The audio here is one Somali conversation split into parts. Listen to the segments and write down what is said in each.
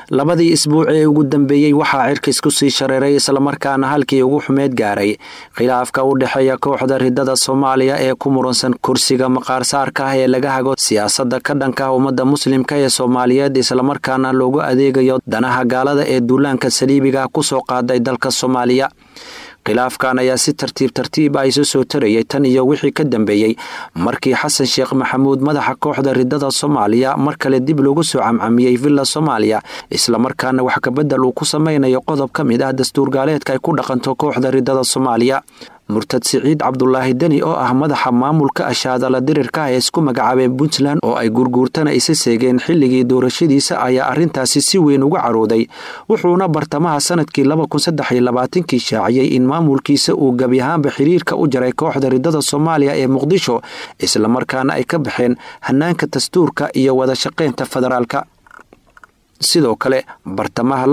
labadii isbuuc ee ugu dambeeyey waxaa cirka isku sii shareeray islamarkaana halkii ugu xumeed gaaray khilaafka u dhexeeya kooxda ridada soomaaliya ee ku muransan kursiga maqaarsaarka ah ee laga hago siyaasadda ka dhanka ah ummadda muslimka ee soomaaliyeed islamarkaana loogu adeegayo danaha gaalada ee duulaanka saliibiga kusoo qaaday dalka soomaaliya khilaafkan ayaa si tartiib tartiib ah isu soo tarayay tan iyo wixii ka dambeeyey markii xasan sheekh maxamuud madaxa kooxda ridada soomaaliya mar kale dib loogu soo camcamiyey villa soomaaliya islamarkaana wax kabedel uu ku samaynayo qodob ka mid ah dastuur gaaleedka ay ku dhaqanto kooxda ridada soomaaliya murtad siciid cabdulaahi deni oo ah madaxa maamulka ashaadala dirirka ah ee isku magacaabeen puntland oo ay gurguurtana isa seegeen xilligii doorashadiisa ayaa arrintaasi si weyn uga carooday wuxuuna bartamaha sanadkii kii shaaciyey in maamulkiisa uu gebi ahaanba xiriirka u jaray kooxda ridada soomaaliya ee muqdisho islamarkaana ay ka baxeen hanaanka dastuurka iyo wada shaqaynta federaalka sidoo kale bartamaha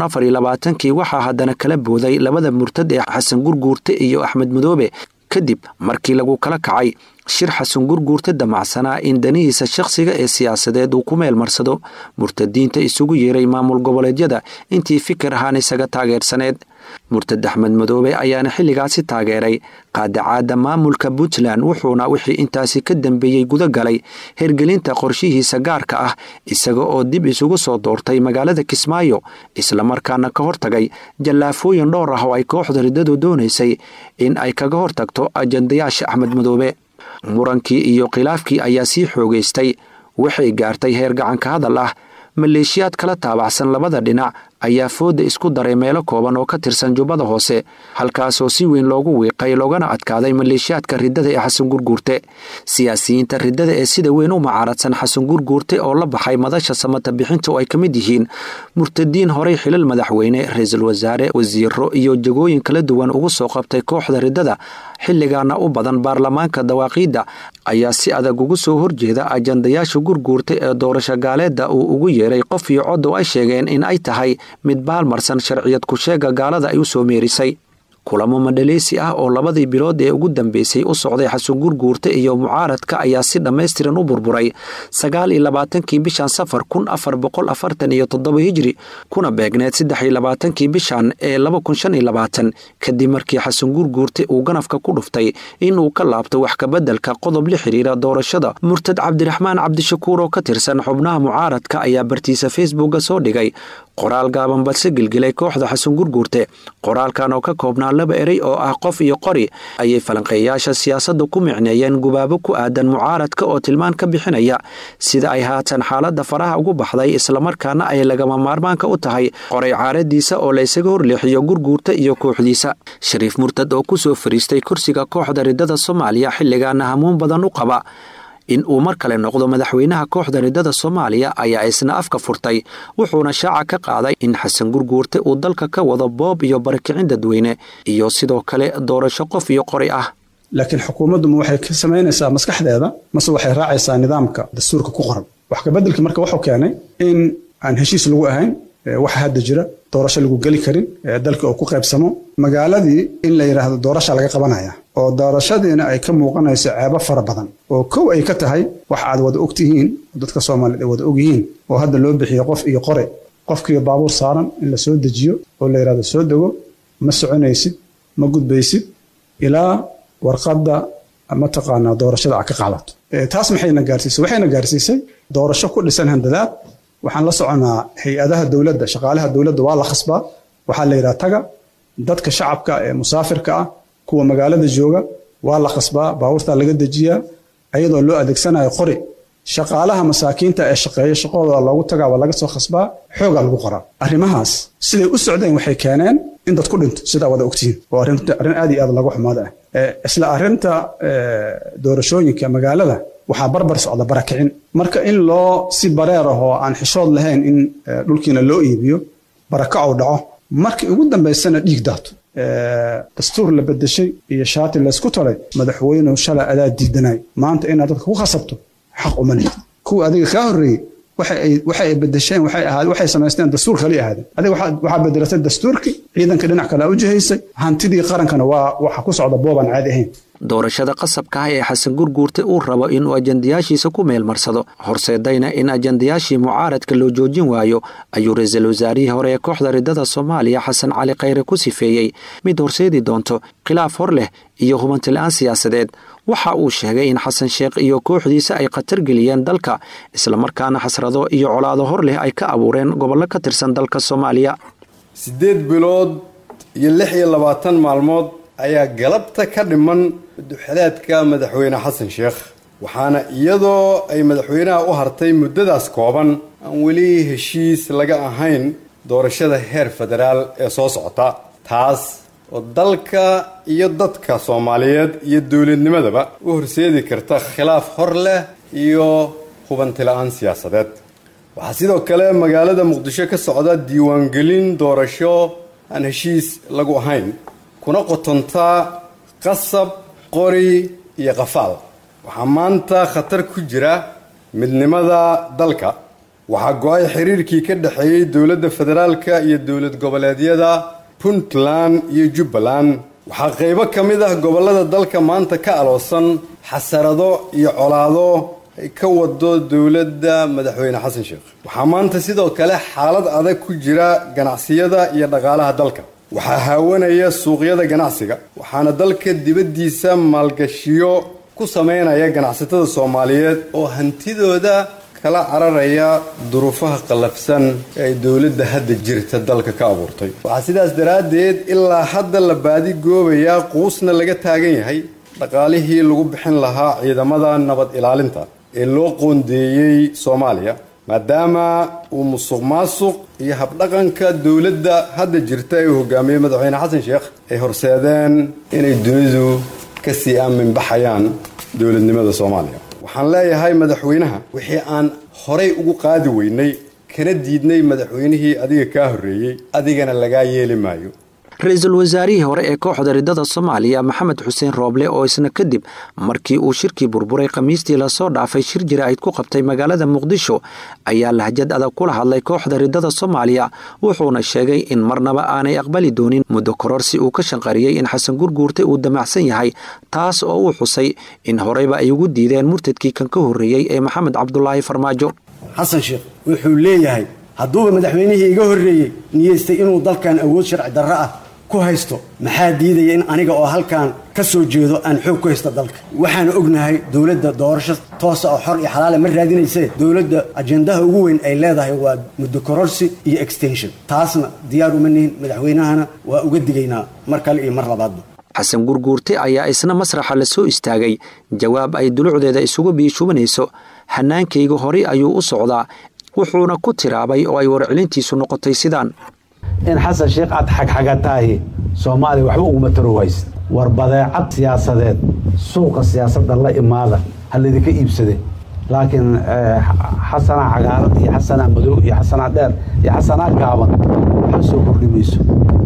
kii waxaa haddana kala booday labada murtad ee xasan gurguurte iyo axmed madoobe kadib markii lagu kala kacay shir xasan gurguurte damacsanaa in danihiisa shakhsiga ee siyaasadeed uu ku meel marsado murtadiinta isugu yeeray maamul goboleedyada intii fikir ahaan isaga taageersaneed murtad axmed madoobe ayaana xilligaasi taageeray qaadacaadda maamulka puntland wuxuuna wixii intaasi ka dambeeyey guda galay hergelinta qorshihiisa gaarka ah isaga oo dib isugu soo doortay magaalada kismaayo islamarkaana ka hortagay jallaafooyin dhowr ah oo ay kooxda riddadu doonaysay in ay kaga hortagto ajandayaasha axmed madoobe murankii iyo khilaafkii ayaa sii xoogaystay waxay gaartay heer gacanka hadal ah maleeshiyaad kala taabacsan labada dhinac ayaa fooda isku daray meelo kooban oo ka tirsan jubbada hoose halkaasoo si weyn loogu wiiqay loogana adkaaday maleeshiyaadka riddada ee xasan gurguurte siyaasiyiinta riddada ee sida weyn u macaaradsan xasan gurguurte oo la baxay madasha samata bixinta oo ay ka mid yihiin murtadiin horey xilal madaxweyne ra-iisul wasaare wasiiro iyo jagooyin kala duwan ugu soo qabtay kooxda riddada xilligaana u badan baarlamaanka dawaaqiidda ayaa si adag ugu soo horjeeda ajandayaasha gurguurta ee doorasho gaaleedda uu ugu yeeray qof iyo cod oo ay sheegeen in ay tahay mid baalmarsan sharciyad ku-sheega gaalada ay u soo meerisay kulamo madhaleysi ah oo labadii bilood ee ugu dambeysay u socday xasan gurguurta iyo mucaaradka ayaa si dhammaystiran u burburay sagaal iyo labaatankii bishan safar kun afar boqol afartan iyo toddoba hijri kuna beegneed saddex iyo labaatankii bishan ee laba kun shan iyo labaatan kadib markii xasan gurguurta uu ganafka ku dhuftay inuu ka laabto wax kabeddelka qodob la xiriira doorashada murtad cabdiraxmaan cabdishakuur oo ka tirsan xubnaha mucaaradka ayaa bartiisa facebooka soo dhigay qoraal gaaban balse gelgelay kooxda xasan gurguurte qoraalkan oo ka koobnaa laba erey oo ah qof iyo qori ayay falanqeeyaasha siyaasadda ku micneeyeen gubaabo ku aadan mucaaradka oo tilmaan ka bixinaya sida ay haatan xaaladda faraha ugu baxday islamarkaana ay lagama maarmaanka u tahay qoray caaradiisa oo la ysaga horleexiyo gurguurta iyo kooxdiisa shariif murtad oo ku soo fariistay kursiga kooxda riddada soomaaliya xilligaana hamuun badan u qaba in uu mar kale noqdo madaxweynaha kooxda riddada soomaaliya ayaa isna afka furtay wuxuuna shaaca ka qaaday in xasan gurguurte uu dalka ka wado boob iyo barakicin dadweyne iyo sidoo kale doorasho qof iyo qori ah laakiin xukuumaddu ma waxay ka samaynaysaa maskaxdeeda mase waxay raacaysaa nidaamka dastuurka ku qoran wax kabeddelki marka wuxuu keenay in aan heshiis lagu ahayn waxa hadda jira doorasho lagu geli karin dalka oo ku qaybsamo magaaladii in la yidhaahdo doorasha laga qabanaya oo doorashadiina ay ka muuqanayso ceebo fara badan oo kow ay ka tahay wax aad wada ogtihiin dadka soomaaliyeed ay wada ogyihiin oo hadda loo bixiyo qof iyo qore qofkiiyo baabuur saaran in la soo dejiyo oo la yidhahdo soo dego ma soconaysid ma gudbaysid ilaa warqadda mataqaanaa doorashada aad ka qaadato taas maxayna gaarsiisay waxayna gaarsiisay doorasho ku dhisan handadaad waxaan la soconaa hay-adaha dowladda shaqaalaha dowladda waa la khasbaa waxaa la yidhaha taga dadka shacabka ee musaafirka ah kuwa magaalada jooga waa la khasbaa baabuurtaa laga dejiyaa ayadoo loo adeegsanayo qori shaqaalaha masaakiinta ee shaqeeya shaqadooda loogu tagaa waa laga soo khasbaa xoogaa lagu qoraa arrimahaas siday u socdeen waxay keeneen in dad ku dhinto sidaa wada ogtihiin oo arrin aad iyo aad lagu xumaada ah isla arrinta doorashooyinka magaalada waxaa barbar socda barakicin marka in loo si bareer ah oo aan xishood lahayn in dhulkiina loo iibiyo barakac uu dhaco markii ugu dambaysana dhiig daato dastuur la bedeshay iyo shaati laysku talay madaxweynuhu shalay adaa diidanay maanta inaad dadka ku khasabto xaq uma lihid kuwa adiga kaa horreeyey waxa ay bedesheen waxay samaysteen dastuur kali ahaadeen adiga waxaa bedelatay dastuurkii ciidanka dhinac kale u jihaysay hantidii qarankana waa waxa ku socda boobaan caadi ahayn doorashada qasabka ah ee xasan gurguurte uu rabo inuu ajandayaashiisa ku meelmarsado horseedayna in ajandayaashii mucaaradka loo joojin waayo ayuu ra-iisul wasaarihii hore ee kooxda ridada soomaaliya xasan cali khayre ku sifeeyey mid horseedi doonto khilaaf hor leh iyo hubanti-la-aan siyaasadeed waxa uu sheegay in xasan sheekh iyo kooxdiisa ay khatar geliyeen dalka islamarkaana xasrado iyo colaado hor leh ay ka abuureen gobollo ka tirsan dalka soomaaliya siddeed bilood iyo lix iyo labaatan maalmood ayaa galabta ka dhiman duxeleedka madaxweyne xasan sheekh waxaana iyadoo ay madaxweynaha u hartay muddadaas kooban aan weli heshiis laga ahayn doorashada heer federaal ee soo socota taas oo dalka iyo dadka soomaaliyeed iyo dowladnimadaba u horseedi karta khilaaf hor leh iyo hubanti-la-aan siyaasadeed waxaa sidoo kale magaalada muqdisho ka socda diiwaangelin doorasho aan heshiis lagu ahayn kuna qotontaa qasab qori iyo qafaal waxaa maanta khatar ku jira midnimada dalka waxaa go-ay xiriirkii ka dhexeeyey dowladda federaalka iyo dowlad goboleedyada puntland iyo jubbaland waxaa qaybo ka mid ah gobollada dalka maanta ka aloosan xasarado iyo colaado ay ka wado dowladda madaxweyne xasan sheekh waxaa maanta sidoo kale xaalad adag ku jira ganacsiyada iyo dhaqaalaha dalka waxaa haawanaya suuqyada ganacsiga waxaana dalka dibaddiisa maalgashiyo ku sameynaya ganacsatada soomaaliyeed oo hantidooda kala cararaya duruufaha qallafsan ee ay dowladda hadda jirta dalka ka abuurtay waxaa sidaas daraaddeed ilaa hadda la baadi goobayaa quusna laga taagan yahay dhaqaalihii lagu bixin lahaa ciidamada nabad ilaalinta ee loo qoondeeyey soomaaliya maadaama uu musuq maasuq iyo habdhaqanka dowladda hadda jirta ee uu hogaamiyey madaxweyne xasan sheekh ay horseedeen inay dunidu kasii aaminbaxayaan dowladnimada soomaaliya waxaan leeyahay madaxweynaha wixii aan horay ugu qaadi weynay kana diidnay madaxweynihii adiga kaa horreeyey adigana lagaa yeeli maayo ra-iisul wasaarihii hore ee kooxda ridada soomaaliya maxamed xuseen rooble oo isna kadib markii uu shirkii burburay khamiistii lasoo dhaafay shir jira-id ku qabtay magaalada muqdisho ayaa lahjad adag kula hadlay kooxda ridada soomaaliya wuxuuna sheegay in marnaba aanay aqbali doonin muddo kororsi uu ka shanqariyey in xasan gurguurte uu damacsan yahay taas oo uu xusay in horeyba ay ugu diideen murtadkii kan ka horreeyey ee maxamed cabdulaahi farmaajo xasan sheekh wuxuu leeyahay hadduuba madaxweynihii iga horreeyey niyeystay inuu dalkan awood sharci darro ah ku haysto maxaa diidaya in aniga oo halkan ka soo jeedo aan xoog ku haysto dalka waxaan ognahay dowladda doorasho toosa oo xor iyo xalaale ma raadinaysee dowladda ajendaha ugu weyn ay leedahay waa muddo kororsi iyo extension taasna diyaar uma nihin madaxweynahana waa uga digaynaa mar kale iyo mar labaadba xasan gurguurte ayaa isna masraxa la soo istaagay jawaab ay dulucdeeda isugu biishubanayso hanaankayga horay ayuu u socdaa wuxuuna ku tiraabay oo ay warcelintiisu noqotay sidaan in xasan sheekh aad xagxagataahi soomaaliya waxba uguma tarowaysa war badeecad siyaasadeed suuqa siyaasadda la imaada ha laydinka iibsade laakiin xasanaa cagaaran iyo xasanaa madow iyo xasanaa dheer iyo xasanaa gaaban waxba soo kordhi mayso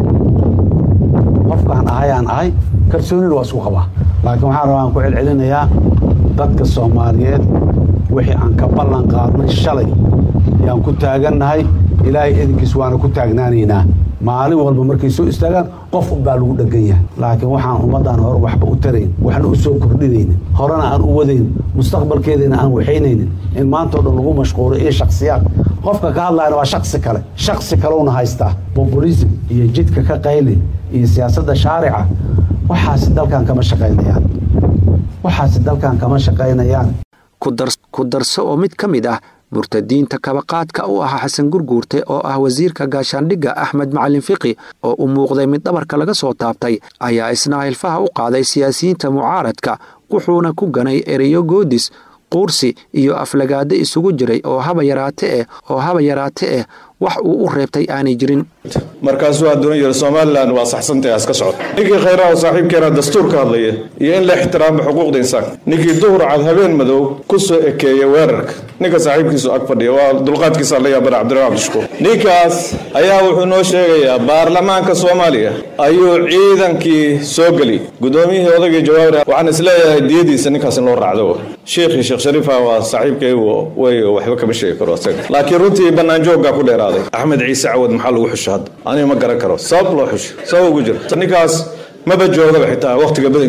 qofkaan ahayaan ahay kalsoonina waa isku qabaa laakiin waxaan rabaa aan ku celcelinayaa dadka soomaaliyeed wixii aan ka ballan qaadnay shalay yaan ku taagannahay ilaahay idinkiis waana ku taagnaanaynaa maalin walba markay soo istaagaan qof unbaa lagu dhegan yahay laakiin waxaan ummaddaan hore waxba u tarayn waxna u soo kordhinaynin horena aan u wadayn mustaqbalkeedina aan waxaynaynin in maantao dhan lagu mashquulo iyo shaksiyaad qofka ka hadlayana waa shaksi kale shaksi kalewna haystaa populism iyo jidka ka qayli iyo siyaasadda shaarica waxaasi dalkan kama shaqaynayaan waxaasi dalkan kama shaqaynayaan ku darso oo mid ka mid ah murtadiinta kabaqaadka u ahaa xasan gurguurte oo ah wasiirka gaashaandhigga axmed macalin fiqi oo u muuqday mid dhabarka laga soo taabtay ayaa isna hilfaha u qaaday siyaasiyiinta mucaaradka wuxuuna ku ganay ereyo goodis quursi iyo aflagaado isugu jiray oo haba yaraate eh oo haba yaraate eh wax uu u reebtay aanay jirin markaasuu hadduna yidhi somalilan waa saxsantahay aska socod ninkii khayraha saaxiibkeena dastuur ka hadlaya iyo in la ixtiraamo xuquuqda insaanka ninkii duhur cad habeen madow ku soo ekeeya weerarka ninka saaxiibkiisu ag fadhiya waa dulqaadkiisa la yaabana cabdiraxmaan cabdishukuur ninkaas ayaa wuxuu noo sheegayaa baarlamaanka soomaaliya ayuu ciidankii soo geli gudoomiyihii odagii jawaabir waxaan isleeyahay diyadiisa ninkaas in loo raacdo sheekhii sheekh shariifa waa saaxiibkay way waxba kama sheegi karo isaga laakiin runtii banaanjooggaa ku dheeraaday axmed ciise cawad maxaa lagu xusho hadda aniga ma garan karo sabab loo xusho sabab ugu jira ninkaas maba joogdaba xitaa wakhtiga badankiisa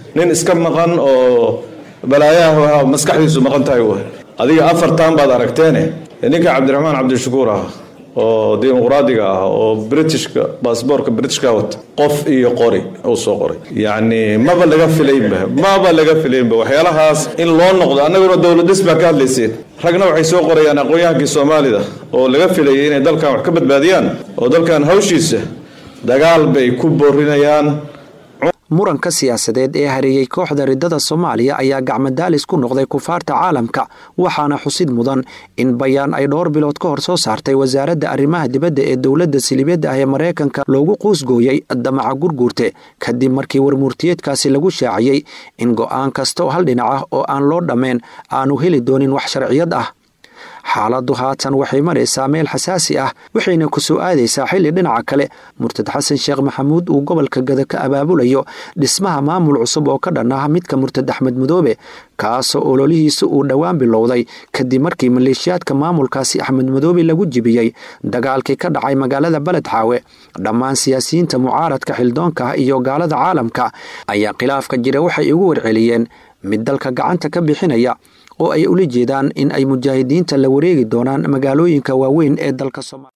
nin iska maqan oo balaayaha maskaxdiisu maqan tahay w adiga afartan baad aragteene ninka cabdiraxmaan cabdishakuur ah oo dimuqraadiga ah oo britishka baasboorka britishka wata qof iyo qori uu soo qoray yacni maba laga filaynba maba laga filaynba waxyaalahaas in loo noqdo annaguna dowladis baa ka hadlayseen ragna waxay soo qorayaan aqoon-yahankii soomaalida oo laga filayay inay dalkan wax ka badbaadiyaan oo dalkan hawshiisa dagaal bay ku boorinayaan muranka siyaasadeed ee hareeyey kooxda riddada soomaaliya ayaa gacmadaalis ku noqday kufaarta caalamka waxaana xusid mudan in bayaan ay dhowr bilood ka hor soo saartay wasaaradda arrimaha dibadda ee dowladda silibiyadda ah ee maraykanka loogu quusgooyey damaca gurguurte kadib markii warmuurtiyeedkaasi lagu shaaciyey in go'aan kasta oo hal dhinac ah oo aan loo dhammayn aanu heli doonin wax sharciyad ah xaaladdu haatan waxay maraysaa meel xasaasi ah waxayna ku soo aadaysaa xilli dhinaca kale murtad xasan sheekh maxamuud uu gobolka gada ka abaabulayo dhismaha maamul cusub oo ka dhan ah midka murtad axmed mudoobe kaasoo ololihiisa uu dhowaan bilowday kadib markii maleeshiyaadka maamulkaasi axmed mudoobe lagu jibiyey dagaalkii ka dhacay magaalada beled xaawe dhammaan siyaasiyiinta mucaaradka xildoonka ah iyo gaalada caalamka ayaa khilaafka jira waxay ugu warceliyeen mid dalka gacanta ka bixinaya oo ay ula jeedaan in ay mujaahidiinta la wareegi doonaan magaalooyinka waaweyn ee dalka soomaaliya